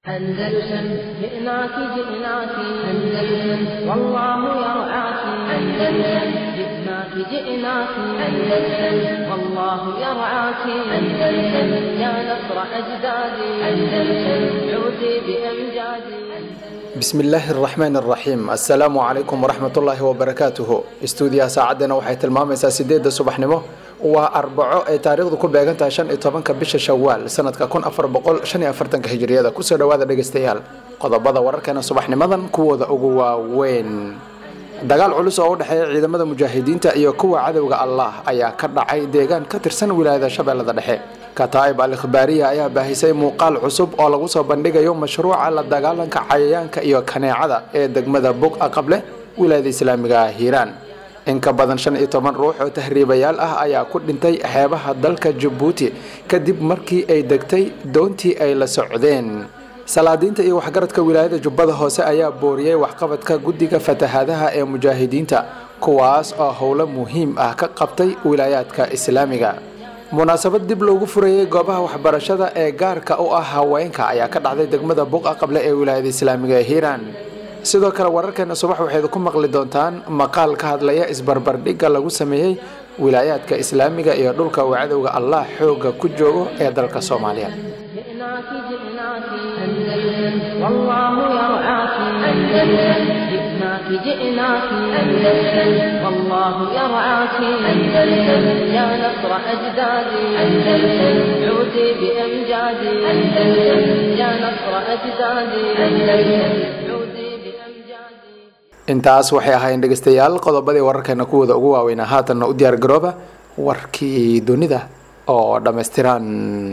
أندلسن جئناك جئناك أندلسن والله يرعاك أندلسن جئناك جئناك أندلسن والله يرعاك أندلسن يا نصر أجدادي أندلسن عودي بأمجادي bismillaahi araxmaan araxiim assalaamu calaykum waraxmatullaahi wabarakaatuhu istuudiyaha saacaddana waxay tilmaamaysaa sideedda subaxnimo waa arbaco ay taariikhdu ku beegan tahay shan iyo tobanka bisha shawaal sanadka kun afar boqol shan iyo afartanka hijiriyada kusoo dhawaada dhegeystayaal qodobada wararkeena subaxnimadan kuwooda ugu waaweyn dagaal culus oo u dhexeeya ciidamada mujaahidiinta iyo kuwa cadowga allah ayaa ka dhacay deegaan ka tirsan wilaayada shabeellada dhexe kataa'ib al ikhbaariya ayaa baahisay muuqaal cusub oo lagu soo bandhigayo mashruuca la dagaalanka cayayaanka iyo kaneecada ee degmada bog aqable wilaayada islaamiga hiiraan in ka badan shan iyo toban ruux oo tahriibayaal ah ayaa ku dhintay xeebaha dalka jabuuti kadib markii ay degtay doontii ay la socdeen salaadiinta iyo waxgaradka wilaayada jubbada hoose ayaa booriyey waxqabadka guddiga fatahaadaha ee mujaahidiinta kuwaas oo howlo muhiim ah ka qabtay wilaayaadka islaamiga munaasabad dib loogu furayey goobaha waxbarashada ee gaarka u ah haweenka ayaa ka dhacday degmada buqa qable ee wilaayada islaamiga ee hiiraan sidoo kale wararkeena subax waxayd ku maqli doontaan maqaal ka hadlaya isbarbardhigga lagu sameeyey wilaayaadka islaamiga iyo dhulka uu cadowga allah xooga ku joogo ee dalka soomaaliya جئناك جئناك أندلسن والله يرعاك أندلسن جئناك جئناك أندلسن والله يرعاك أندلسن يا نصر أجدادي أندلسن عودي بأمجادي أندلسن يا نصر أجدادي أندلسن عودي بأمجادي intaas waxay ahaayeen dhegeystayaal qodobadii wararkeena kuwooda ugu waaweynaa haatanna u diyaar garooba warkii dunida oo dhammaystiran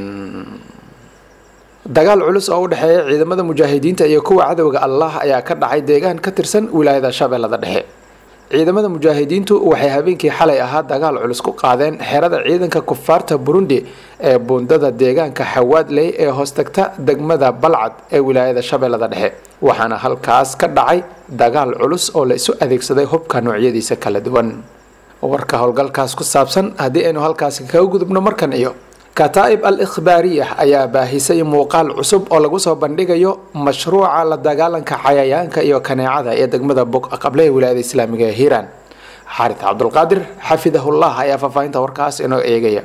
dagaal culus oo u dhexeeya ciidamada mujaahidiinta iyo kuwa cadowga allah ayaa ka dhacay deegaan ka tirsan wilaayada shabeellada dhexe ciidamada mujaahidiintu waxay habeenkii xalay ahaa dagaal culus ku qaadeen xerada ciidanka kufaarta burundi ee buundada deegaanka xawaadley ee hoostagta degmada balcad ee wilaayada shabeellada dhexe waxaana halkaas ka dhacay dagaal culus oo la isu adeegsaday hubka noocyadiisa kala duwan warka howlgalkaas ku saabsan haddii aynu halkaasi kaga gudubno markan iyo kataa'ib al ikhbaariya ayaa baahisay muuqaal cusub oo lagu soo bandhigayo mashruuca la dagaalanka cayayaanka iyo kaneecada ee degmada bog qable ee wilaayada islaamiga ee hiiraan xaarid cabdulqaadir xafidahullah ayaa faahfaahinta warkaas inoo eegaya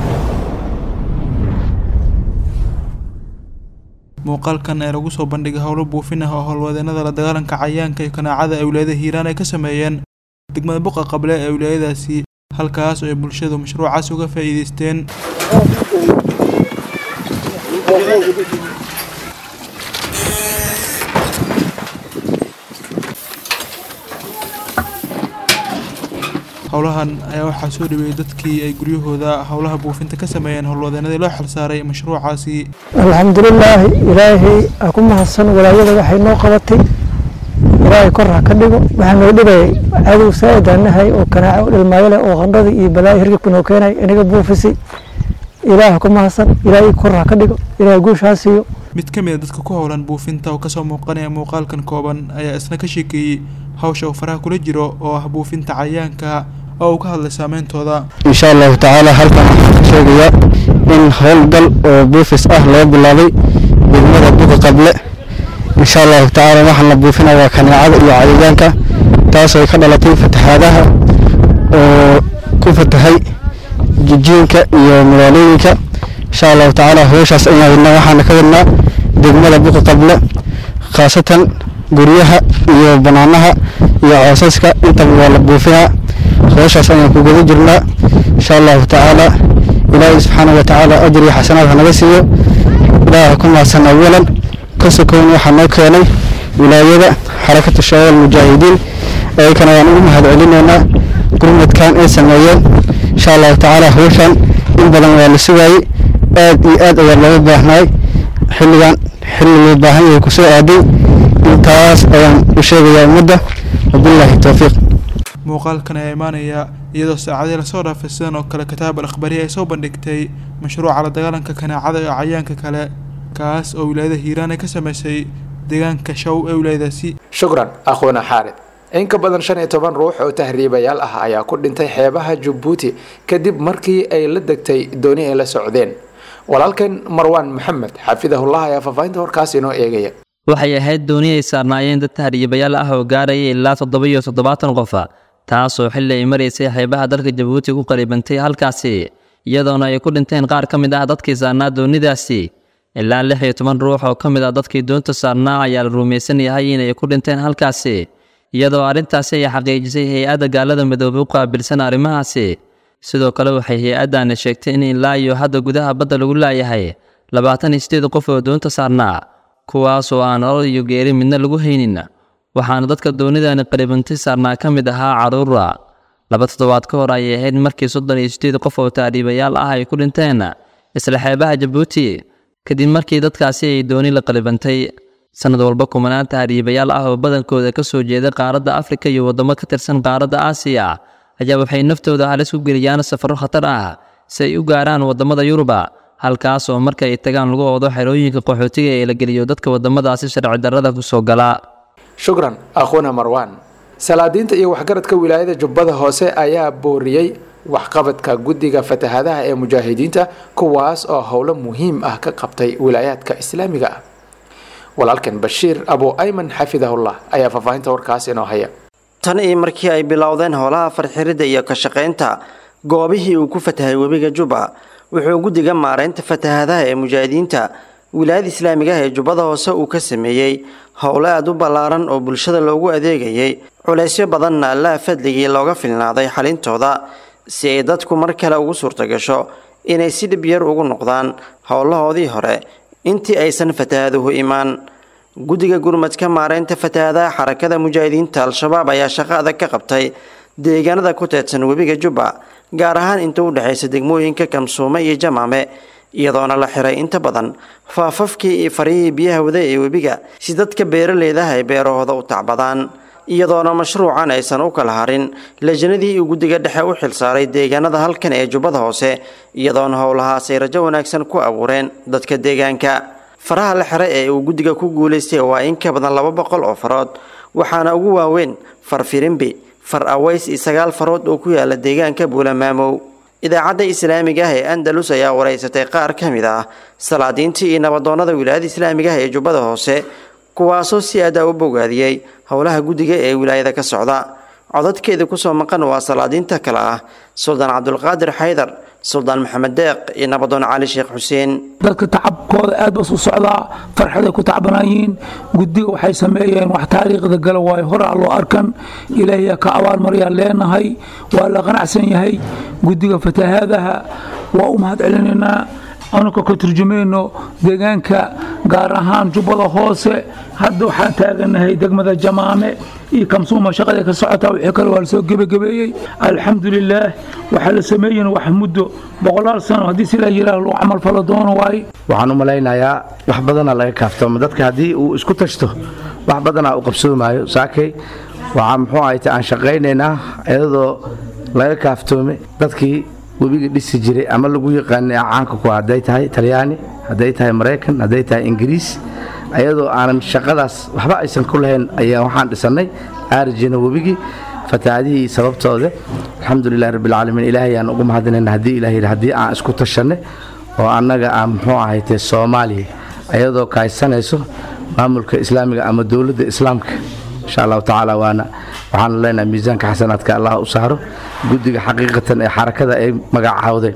muuqaalkan ee lagu soo bandhigay howlo buufin ah oo howlwadeenada la dagaalanka cayayaanka iyo kaneecada ee wilaayada hiiraan ay ka sameeyeen degmada buqa qable ee wilaayadaasi halkaas oo ay bulshadu mashruucaas uga faa'iideysteen howlahan ayaa waxaa soo dhaweeyey dadkii ay guryahooda howlaha buufinta ka sameeyeen howlwadeenadii loo xilsaaray mashruucaasi alxamdulilaahi ilaahay aa ku mahadsan walaayada waxay noo qabatay ilaahay kor ha ka dhigo waxaa noo dhibayay cadow saaidaanahay oo kanaaco dhilmaayo leh oo qandhadii iyo balaayo hirgibka noo keenay inaga buufisay ilaah ku mahadsan ilaahay kor ha ka dhigo ilaahay guush ha siiyo mid ka mid a dadka ku howlan buufinta oo kasoo muuqanaya muuqaalkan kooban ayaa isna ka sheekeeyey hawsha uu faraha kula jiro oo ah buufinta cayayaanka oo uu ka hadlay saameyntooda insha allahu tacaala halkan waxaan ka sheegayaa in howlgal oo buufis ah loo bilaabay degmada buga qable insha allahu tacaala waxaan la buufinaya waa kaneecada iyo cayayaanka taasoo ay ka dhalatay fatahaadaha oo ku fatahay jijiinka iyo magaalooyinka insha allahu tacaala howshaas ayaan wadnaa waxaana ka wadnaa degmada buga qable khaasatan guryaha iyo banaanaha iyo coosaska intaba waa la buufinaa howshaas ayaan ku guda jirnaa insha allahu tacaala ilaahay subxaana wa tacaala ajr iyo xasanaad hanaga siiyo ilaaha ku mahadsan awalan ka sokown waxaa noo keenay wilaayada xarakatu shabaab almujaahidiin ayakana waan ugu mahad celinaynaa gurmadkan ay sameeyeen insha allahu tacaala howshan in badan waa la sugaayey aad iyo aad ayaa looga baahnaay xilligan xilli loo baahan yahay kusoo aaday intaas ayaan u sheegayaa ummadda wabilaahi towfiiq muuqaalkan ayaa imaanaya iyadoo saacadii lasoo dhaafay sidan oo kale kitaab al akhbariya ay soo bandhigtay mashruuca la dagaalanka kaneecada iyo cayayaanka kale kaas oo wilaayada hiiraan ay ka sameysay deegaanka show ee wilaayadaasi shukran akhuuna xaarid in ka badan shan iyo toban ruux oo tahriibayaal ah ayaa ku dhintay xeebaha jabuuti kadib markii ay la degtay dooni ay la socdeen walaalkeen marwaan maxamed xafidahullah ayaa faahfaahinta warkaas inoo eegaya waxay ahayd dooni ay saarnaayeen dad tahriibayaal ah oo gaaraya ilaa toddoba iyo toddobaatan qofa taasoo xilli ay maraysay xeebaha dalka jabuuti ku qaribantay halkaasi iyadoona ay ku dhinteen qaar ka mid ah dadkii saarnaa doonidaasi ilaa lix iyo toban ruux oo ka mid ah dadkii doonta saarnaa ayaa la rumaysan yahay inay ku dhinteen halkaasi iyadoo arrintaasi ay xaqiijisay hay-adda gaalada midoobay u qaabilsan arrimahaasi sidoo kale waxay hay-addaani sheegtay in ilaa iyo hadda gudaha badda lagu laayahay labaatan iyo sideed qof oo doonta saarnaa kuwaasoo aan nolol iyo geeri midna lagu haynin waxaana dadka doonidani qaribantay saarnaa ka mid ahaa carruura laba toddobaad ka hor ayay ahayd markii soddon iyo sideed qof oo taariibayaal ah ay ku dhinteen isla xeebaha jabuuti kadib markii dadkaasi ay dooni la qaribantay sanad walba kumanaan tahriibayaal ah oo badankooda ka soo jeeda qaaradda afrika iyo waddamo ka tirsan qaaradda aasiya ayaa waxay naftooda halis u geliyaan safarro khatar ah si ay u gaaraan waddamada yuruba halkaas oo marka ay tagaan lagu oodo xerooyinka qaxootiga ee la geliyo dadka waddamadaasi sharci darrada ku soo gala shukran akhuuna marwaan salaadiinta iyo waxgaradka wilaayada jubbada hoose ayaa booriyey waxqabadka guddiga fatahaadaha ee mujaahidiinta kuwaas oo howlo muhiim ah ka qabtay wilaayaadka islaamiga ah walaalkan bashiir abu ayman xafidahullah ayaa faahfaahinta warkaas inoo haya tan iyo markii ay bilowdeen howlaha farxiridda iyo ka shaqaynta goobihii uu ku fatahay webiga jubba wuxuu guddiga maaraynta fatahaadaha ee mujaahidiinta wilaayada islaamiga ah ee jubbada hoose uu ka sameeyey howlo aada u ballaaran oo bulshada loogu adeegayay culaysyo badanna allaha fadligii looga filnaaday xalintooda si ay dadku mar kale ugu suurtagasho inay si dhib yar ugu noqdaan howlahoodii hore intii aysan fatahaaduhu imaan guddiga gurmadka maaraynta fatahaadaha xarakada mujaahidiinta al-shabaab ayaa shaqo adag ka qabtay deegaanada ku teedsan webiga jubba gaar ahaan inta u dhexaysa degmooyinka kamsuume iyo jamaame iyadoona la xiray inta badan faafafkii iyo farihii biyaha wada ee webiga si dadka beeraleydaah ay beerahooda u tacbadaan iyadoona mashruucan aysan u kala harin lajnadii uu guddiga dhexe u xilsaaray deegaanada halkan ee jubbada hoose iyadoona howlahaas ay rajo wanaagsan ku abuureen dadka deegaanka faraha la xiray ee uu guddiga ku guulaystay waa in ka badan laba boqol oo farood waxaana ugu waaweyn far firimbi far aways iyo sagaal farood oo ku yaala deegaanka buulamaamow idaacadda islaamiga ah ee andalus ayaa wareysatay qaar ka mid ah salaadiintii iyo nabadoonnada wilaayada islaamiga ah ee jubbada hoose kuwaasoo si adaa u bogaadiyey howlaha guddiga ee wilaayada ka socda codadkeeda kusoo maqan waa salaadiinta kale ah suldaan cabdulqaadir xaydar suldaan maxamed deeq iyo nabadoon cali sheekh xuseen dadka tacabkooda aad bas u socdaa farxaday ku tacbanaayiin guddiga waxay sameeyeen wax taariikhda gala waayo horaa loo arkan ilaahiyaa ka abaalmaryaa leenahay waa la qanacsan yahay guddiga fatahaadaha waa u mahad celinaynaa anuka ka turjumayno deegaanka gaar ahaan jubbada hoose hadda waxaan taaganahay degmada jamaame iyo kamsuuma shaqada ka socotaa wixii kale waa lasoo gebagabeeyey alxamdulilaah waxaa la sameeyen wax muddo boqolaal sano haddii sidaa yiraah lagu camal falo doono waaye waxaan u malaynayaa wax badanaa laga kaaftoomo dadka haddii uu isku tashto wax badanaa u qabsoomaayo saakay waxaa muxuu ahayta aan shaqaynaynaa iyadoo laga kaaftoome dadkii webiga dhisi jiray ama lagu yaqaanay caanka ku hadday tahay talyaani hadday tahay maraykan hadday tahay ingiriis ayadoo aanan shaqadaas waxba aysan ku lahayn ayaa waxaan dhisannay aarjina webigii fatahaadihii sababtooda alxamdulilahi rabbilcaalamiin ilaahay aan ugu mahadinayna haddii ilaah yidhi haddii aan isku tashanay oo annaga aan muxuu ahaytee soomaaliya ayadoo kaaysanayso maamulka islaamiga ama dowladda islaamka insha allahu tacaala waana waxaanu leenahay miisaanka xasanaadka allah u saaro guddiga xaqiiqatan ee xarakada ay magacaawday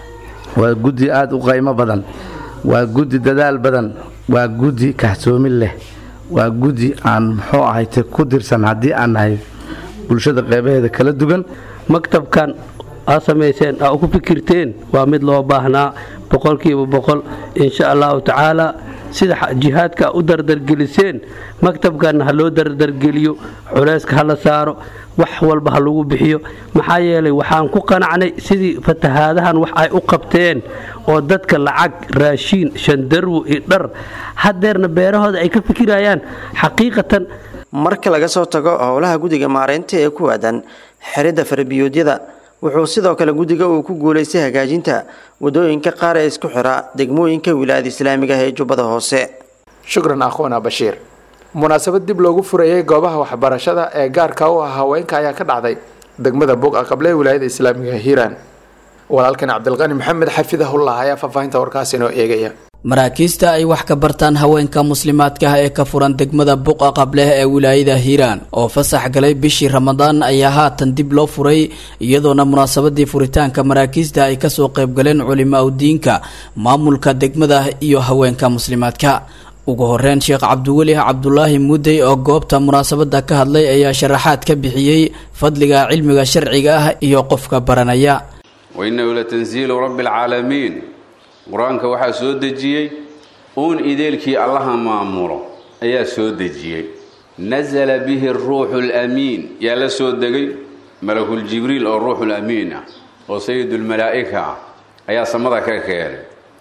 waa guddi aada u qaymo badan waa guddi dadaal badan waa guddi kahsoomin leh waa guddi aan muxuu ahayte ku dirsan haddii aan nahay bulshada qeybaheeda kala duwan maktabkan aad samayseen aa ku fikirteen waa mid loo baahnaa boqolkiiba boqol insha allahu tacaala sida jihaadka u dardargeliseen maktabkanna ha loo dardargeliyo culayska ha la saaro wax walba ha lagu bixiyo maxaa yeelay waxaan ku qanacnay sidii fatahaadahan wax ay u qabteen oo dadka lacag raashiin shandarwo iyo dhar hadeerna beerahooda ay ka fikirayaan xaqiiqatan marka laga soo tago howlaha guddiga maaraynta ee ku aadan xiridda farbiyoodyada wuxuu sidoo kale guddiga uu ku guulaystay hagaajinta wadooyinka qaar ee isku xira degmooyinka wilaayada islaamiga ah ee jubbada hoose shukran akhuuna bashiir munaasabad dib loogu furayay goobaha waxbarashada ee gaarka u ah haweenka ayaa ka dhacday degmada bog aqable wilaayada islaamiga hiiraan walaalkan cabdilqani maxamed xafidahullah ayaa faahfaahinta warkaas inoo eegaya maraakiista ay wax ka bartaan haweenka muslimaadka ah ee ka furan degmada buqa qableh ee wilaayada hiiraan oo fasax galay bishii ramadaan ayaa haatan dib loo furay iyadoona munaasabadii furitaanka maraakiista ay kasoo qaybgaleen culimaa udiinka maamulka degmada iyo haweenka muslimaadka ugu horeyn sheekh cabdiweli cabdulaahi mudey oo goobta munaasabada ka hadlay ayaa sharaxaad ka bixiyey fadliga cilmiga sharciga ah iyo qofka baranaya wainahu latanziilu rabbi alcaalamiin qur-aanka waxaa soo dejiyey uun ideelkii allaha maamulo ayaa soo dejiyey nasala bihi ruuxu lamiin yaa la soo degay malakuljibriil oo ruuxulamiin ah oo sayidulmalaa'ika ah ayaa samada ka keenay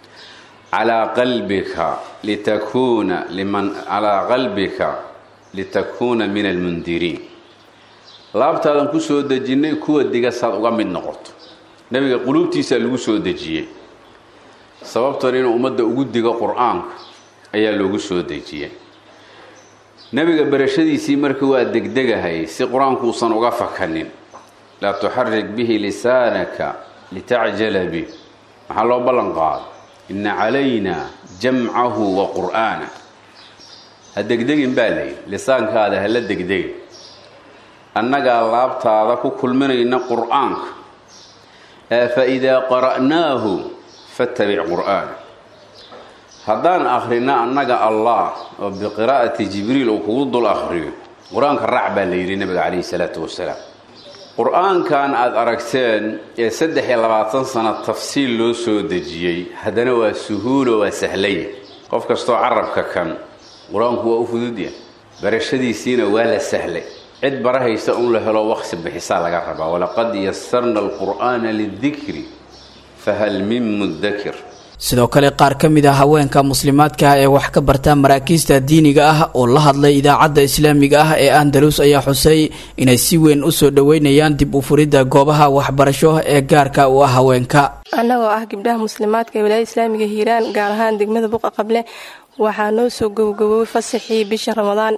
calaa qalbika litakuuna liman calaa qalbika litakuuna min almundiriin laabtaadan ku soo dejinnay kuwa diga saad uga mid noqoto nebiga quluubtiisaa lagu soo dejiyey sababtan inuu ummadda ugu digo qur-aanka ayaa loogu soo dejiyey nebiga barashadiisii marka waa degdegahay si qur-aanku uusan uga fakanin laa tuxarik bihi lisaanaka litacjala bih maxaa loo ballan qaado inna calayna jamcahu wa qur'aana ha degdegin baa layidhi lisaankaada hala degdegin annagaa laabtaada ku kulminayna qur-aanka ee fa idaa qara'naahu fattabic qur'aana haddaan akhrina annaga allah oo biqiraa'ati jibriil uu kugu dul akhriyo qur-aanka raac baa la yidhi nabiga calayhi salaatu wasalaam qur-aankan aada aragteen ee saddex iyo labaatan sano tafsiil loo soo dejiyey haddana waa suhuulo waa sahlaya qof kastoo carabka kan qur-aanku waa u fududya barashadiisiina waa la sahlay cid barahaysa un la helo waqsi bixisaa laga rabaa walaqad yasarna alqur'aana lidikri fahal min mudakir sidoo kale qaar ka mid ah haweenka muslimaadka ah ee wax ka barta maraakiista diiniga ah oo la hadlay idaacadda islaamiga ah ee andalus ayaa xusay inay si weyn u soo dhoweynayaan dib u furidda goobaha waxbarasho ee gaarka u ah haweenka annagoo ah gabdhaha muslimaadka ee wilaayada islaamiga hiiraan gaar ahaan degmada buqa qable waxaa noo soo gowgowoway fasaxii bisha ramadaan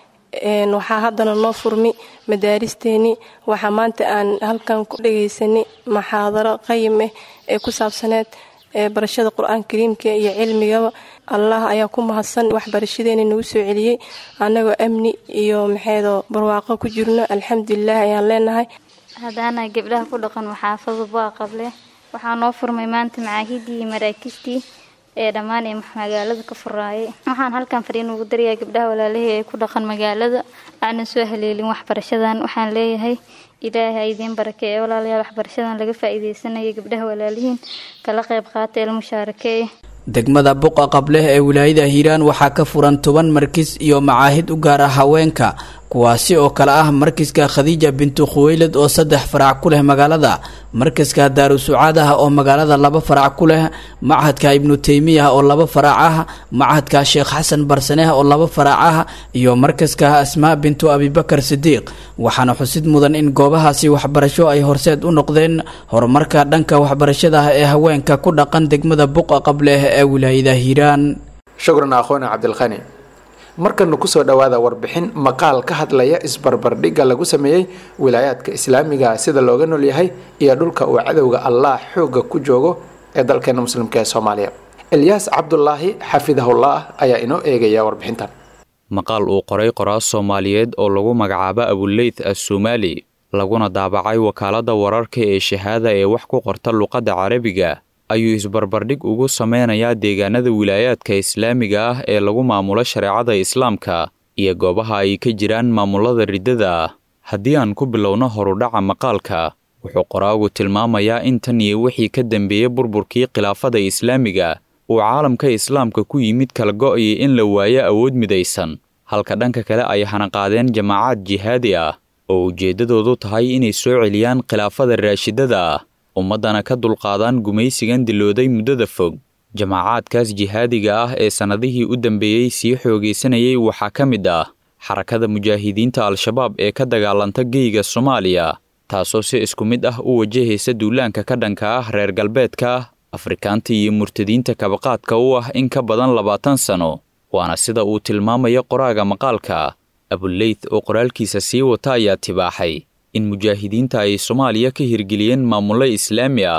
waxaa haddana noo furmi madaaristeeni waxaa maanta aan halkan ku dhagaysanay maxaadaro qayim ah ee ku saabsaneed barashada qur-aanka kariimka iyo cilmigaba allah ayaa ku mahadsan waxbarashadeena nagu soo celiyey annagoo amni iyo maxeedo barwaaqo ku jirno alxamdulilah ayaan leenahay haddaana gabdhaha ku dhaqan maxaafada bua qable waxaa noo furmay maanta macaahidii iyo maraakiistii ee dhammaan ee magaalada ka furaayay waxaan halkan fariin ugu darayaa gabdhaha walaalahii ee ku dhaqan magaalada aanan soo haleelin waxbarashadan waxaan leeyahay ilaahay ha idiin barake ee walaalayaal waxbarashadan laga faa'iideysanaya gabdhaha walaalihiin kala qayb qaata ee mushaarake degmada buqa qableh ee wilaayada hiiraan waxaa ka furan toban markis iyo macaahid u gaar ah haweenka kuwaasi oo kale ah markiska khadiija bintu khuweylad oo saddex farac ku leh magaalada markaska daarusucaad ah oo magaalada laba farac ku leh machadka ibnu teymiya oo laba farac ah machadka sheekh xasan barsaneh oo laba farac ah iyo markaska asmaa bintu abibakar sidiiq waxaana xusid mudan in goobahaasi waxbarasho ay horseed u noqdeen horumarka dhanka waxbarashada ee haweenka ku dhaqan degmada buqa qableh ee wilaayada hiiraan shukran akhoona cabdilkhani markana kusoo dhowaada warbixin maqaal ka hadlaya isbarbardhigga lagu sameeyey wilaayaadka islaamiga sida looga nool yahay iyo dhulka uu cadowga allah xooga ku joogo ee dalkeena muslimka ee soomaaliya elyaas cabdulaahi xafidahullah ayaa inoo eegaya warbixintan maqaal uu qoray qoraas soomaaliyeed oo lagu magacaabo abuleyth assomaali laguna daabacay wakaaladda wararka ee shahaada ee wax ku qorta luqadda carabiga ayuu isbarbardhig ugu sameynayaa deegaanada wilaayaadka islaamiga ah ee lagu maamulo shareecada islaamka iyo goobaha ay ka jiraan maamulada riddada ah haddii aan ku bilowno horudhaca maqaalka wuxuu qoraagu tilmaamayaa in tan iyo wixii ka dambeeyey burburkii khilaafada islaamiga uu caalamka islaamka ku yimid kala go'ayay in la waayo awood midaysan halka dhanka kale ay hanaqaadeen jamaacaad jihaadi ah oo ujeeddadoodu tahay inay soo celiyaan khilaafada raashidada ah ummaddana ka dulqaadaan gumaysigan dilooday muddada fog jamaacaadkaas jihaadiga ah ee sannadihii u dambeeyey sii xoogaysanayay waxaa ka mid ah xarakada mujaahidiinta al-shabaab ee ka dagaalanta geyga soomaaliya taasoo si isku mid ah u wajahaysa duulaanka ka dhanka ah reer galbeedka afrikaanta iyo murtadiinta kabaqaadka u ah in ka badan labaatan sano waana sida uu tilmaamaya qoraaga maqaalka abuleyth oo qoraalkiisa sii wata ayaa tibaaxay in mujaahidiinta ay soomaaliya ka hirgeliyeen maamullo islaami ah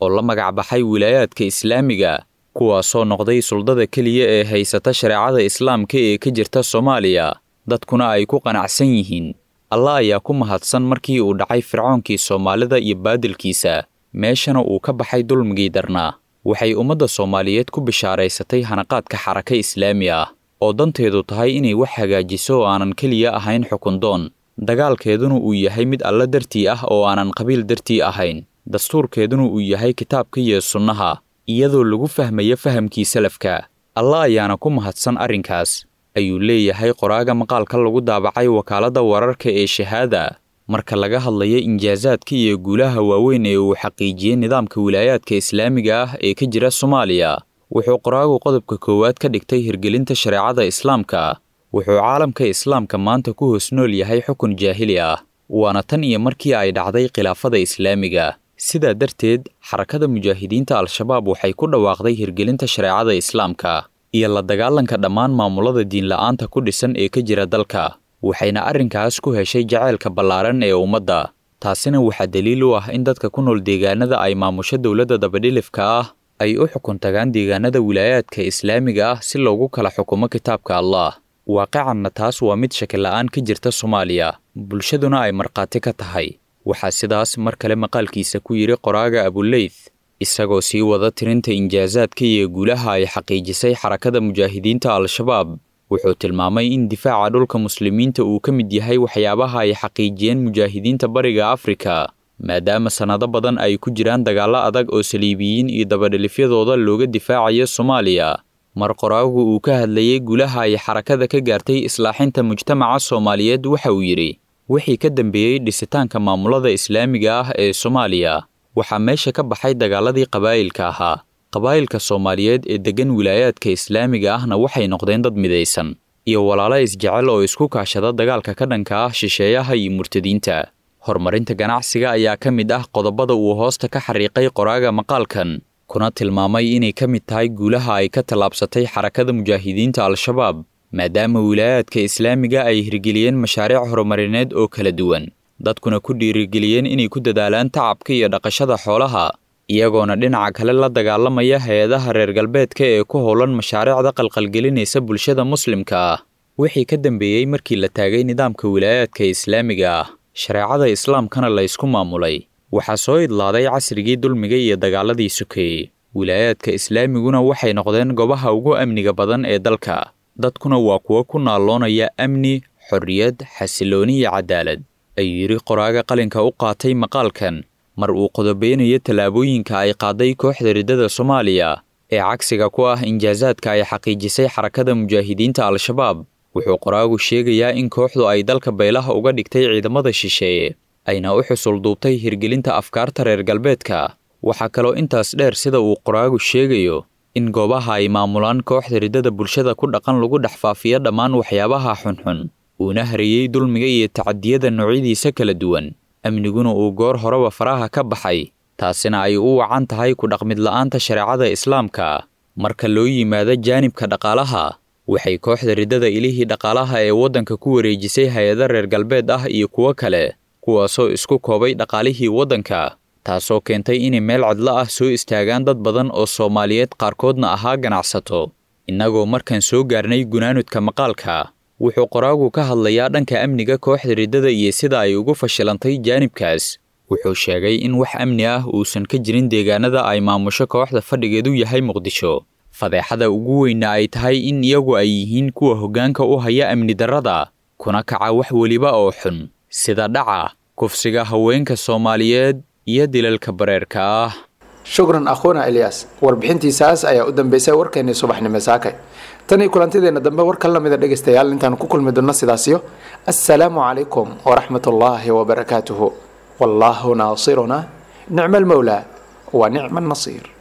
oo la magacbaxay wilaayaadka islaamiga kuwaasoo noqday suldada keliya ee haysata shareecada islaamka ee ka jirta soomaaliya dadkuna ay ku qanacsan yihiin allah ayaa ku mahadsan markii uu dhacay fircoonkii soomaalida iyo baadilkiisa meeshana uu ka baxay dulmigii darnaa waxay ummadda soomaaliyeed ku bishaaraysatay hanaqaadka xaraka islaami ah oo danteedu tahay inay wax hagaajiso oo aanan keliya ahayn xukundoon dagaalkeeduna uu yahay mid alla dartii ah oo aanan qabiil dartii ahayn dastuurkeeduna uu yahay kitaabka iyo sunnaha iyadoo lagu fahmayo fahamkii salafka allah ayaana ku mahadsan arrinkaas ayuu leeyahay qoraaga maqaalka lagu daabacay wakaaladda wararka ee shahaada marka laga hadlayo injaasaadka iyo guulaha waaweyn ee uu xaqiijiyey nidaamka wilaayaadka islaamiga ah ee ka jira soomaaliya wuxuu qoraagu qodobka koowaad ka dhigtay hirgelinta shareecada islaamka wuxuu caalamka islaamka maanta ku hoos nool yahay xukun jaahili ah waana tan iyo markii ay dhacday khilaafada islaamiga sidaa darteed xarakada mujaahidiinta al-shabaab waxay ku dhawaaqday hirgelinta shareecada islaamka iyo la dagaalanka dhammaan maamulada diinla'aanta ku dhisan ee ka jira dalka waxayna arrinkaas ku heshay jaceylka ballaaran ee ummadda taasina waxaa daliil u ah in dadka ku nool deegaanada ay maamusho dowladda dabadhilifka ah ay u xukun tagaan deegaanada wilaayaadka islaamiga ah si loogu kala xukumo kitaabka allah waaqicanna taas waa mid shakila'aan ka jirta soomaaliya bulshaduna ay markhaati ka tahay waxaa sidaas mar kale maqaalkiisa ku yidhi qoraaga abuleyth isagoo sii wada tirinta injaasaadka iyo guulaha ay xaqiijisay xarakada mujaahidiinta al-shabaab wuxuu tilmaamay in difaaca dhulka muslimiinta uu ka mid yahay waxyaabaha ay xaqiijiyeen mujaahidiinta bariga afrika maadaama sannado badan ay ku jiraan dagaallo adag oo saliibiyiin iyo dabadhilifyadooda looga difaacayo soomaaliya mar qoraagu uu ka hadlayey guulaha ay xarakada ka gaartay islaaxinta mujtamaca soomaaliyeed waxa uu yidhi wixii ka dambeeyey dhisitaanka maamulada islaamiga ah ee soomaaliya waxaa meesha ka baxay dagaaladii qabaa'ilka ahaa qabaa'ilka soomaaliyeed ee deggan wilaayaadka islaamiga ahna waxay noqdeen dad midaysan iyo walaalo isjecel oo isku kaashada dagaalka ka dhanka ah shisheeyaha iyo murtadiinta horumarinta ganacsiga ayaa ka mid ah qodobada uu hoosta ka xariiqay qoraaga maqaalkan kuna tilmaamay inay ka mid tahay guulaha ay ka tallaabsatay xarakada mujaahidiinta al-shabaab maadaama wilaayaadka islaamiga ay hirgeliyeen mashaariic horumarineed oo kala duwan dadkuna ku dhiirigeliyeen inay ku dadaalaan tacabka iyo dhaqashada xoolaha iyagoona dhinaca kale la dagaalamaya hay-adaha reer galbeedka ee ku howlan mashaariicda qalqalgelinaysa bulshada muslimka ah wixii ka dambeeyey markii la taagay nidaamka wilaayaadka islaamiga ah shareecada islaamkana la ysku maamulay waxaa soo idlaaday casrigii dulmiga iyo dagaaladii sokeeyey wilaayaadka islaamiguna waxay noqdeen goobaha ugu amniga badan ee dalka dadkuna waa kuwo ku naalloonaya amni xorriyad xasilooni iyo cadaalad ayuu yidhi qoraaga qalinka u qaatay maqaalkan mar uu qodobeynayo tallaabooyinka ay qaaday kooxda riddada soomaaliya ee cagsiga ku ah injaasaadka ay xaqiijisay xarakada mujaahidiinta al-shabaab wuxuu qoraagu sheegayaa in kooxdu ay dalka baylaha uga dhigtay ciidamada shisheeye ayna u xusul duubtay hirgelinta afkaarta reer galbeedka waxaa kaloo intaas dheer sida uu qoraagu sheegayo in goobaha ay maamulaan kooxda riddada bulshada ku dhaqan lagu dhex faafiyo dhammaan waxyaabaha xunxun uuna hariyey dulmiga iyo tacadiyada noocyadiisa kala duwan amniguna uu goor horeba faraha ka baxay taasina ay u wacan tahay ku dhaqmid la'aanta shareecada islaamka marka loo yimaado jaanibka dhaqaalaha waxay kooxda riddada ilihii dhaqaalaha ee waddanka ku wareejisay hay-ado reer galbeed ah iyo kuwo kale kuwaasoo isku koobay dhaqaalihii waddanka taasoo keentay inay meel cadlo ah soo istaagaan dad badan oo soomaaliyeed qaarkoodna ahaa ganacsato innagoo markaan soo gaarnay gunaanudka maqaalka wuxuu qoraagu ka hadlayaa dhanka amniga kooxda riddada iyo sida ay ugu fashilantay jaanibkaas wuxuu sheegay in wax amni ah uusan ka jirin deegaanada ay maamusho kooxda fadhigeedu yahay muqdisho fadeexada ugu weynna ay tahay in iyagu ay yihiin kuwa hoggaanka u haya amni darrada kuna kaca wax weliba oo xun sida dhaca kufsiga haweenka soomaaliyeed iyo dilalka bareerka ah shukran akhuuna ilyaas warbixintiisaas ayaa u dambeysay warkeennii subaxnimo saakay tan iyo kulantideenna dambe war ka lamida dhegaystayaal intaan ku kulmi doonno sidaasiyo assalaamu calaykum waraxmat ullaahi wabarakaatuhu wallaahu naasiruna nicma almowlaa wa nicma annasiir